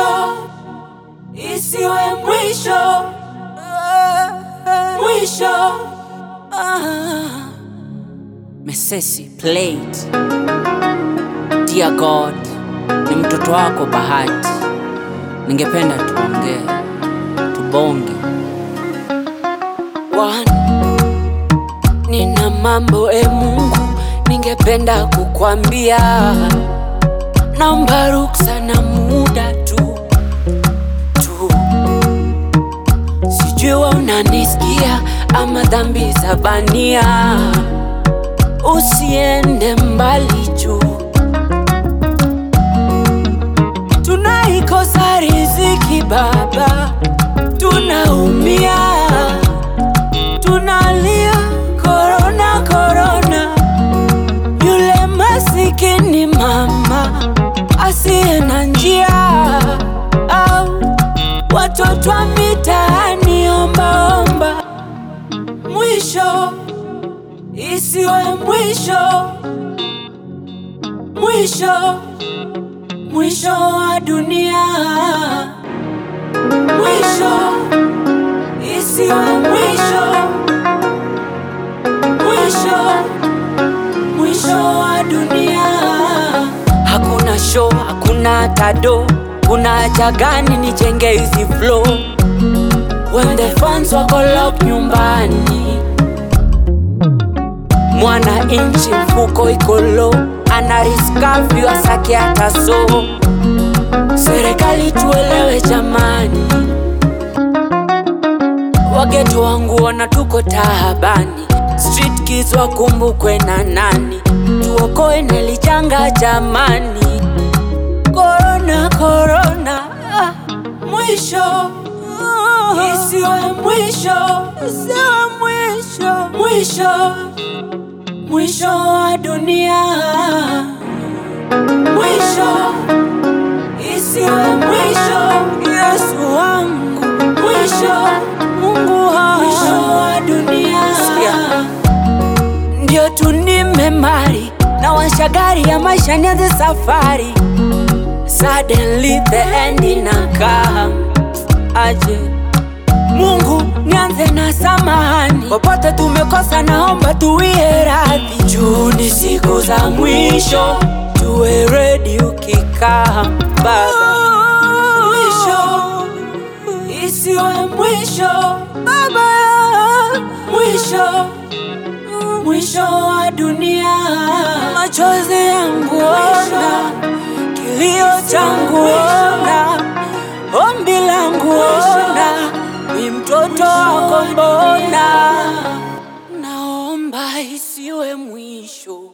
mwisho, isiwe mwisho, mwisho. Ah. Mesesi played. Dear God, ni mtoto wako Bahati, ningependa tuongee, tubonge. One, nina mambo e Mungu, ningependa kukwambia, naomba ruksa na muda tu tu, sijui wewe unanisikia ama dhambi za bania, usiende mbali juu tunaikosa riziki Baba, tunaumia, tunalia korona korona. Yule masikini mama asiye na njia, au watoto wa mitaani ombaomba, mwisho isiwe mwisho, mwisho mwisho wa dunia, mwisho isiwe mwisho, mwisho mwisho wa dunia. Hakuna show, hakuna tado, kuna haja gani nijenge hizi flow when the fans wako lock nyumbani? Mwana inchi mfuko iko low, ana risk asake hata so. Serikali tuelewe jamani, wageto wangu wana tuko tahabani, street kids wakumbukwe na nani, tuokoe nelijanga jamani, korona korona, ah, mwisho isiwe mwisho, isiwe mwisho, mwisho mwisho wa dunia, mwisho isiwe mwisho. Yesu wangu, mwisho, Mungu wangu, mwisho wa dunia. Sikia, ndio tu nimemari na washagari ya maisha, nianze safari. Suddenly the end inakam aje Mungu nianze na samahani, popote tumekosa, naomba tuwie radhi. Juu ni siku za mwisho, tuwe ready ukikaa Baba. Mwisho isiwe mwisho Baba, mwisho mwisho wa dunia. Machozi yangu ona, kilio changu ona, ombi langu ona ni mtoto wako mbona, naomba isiwe mwisho.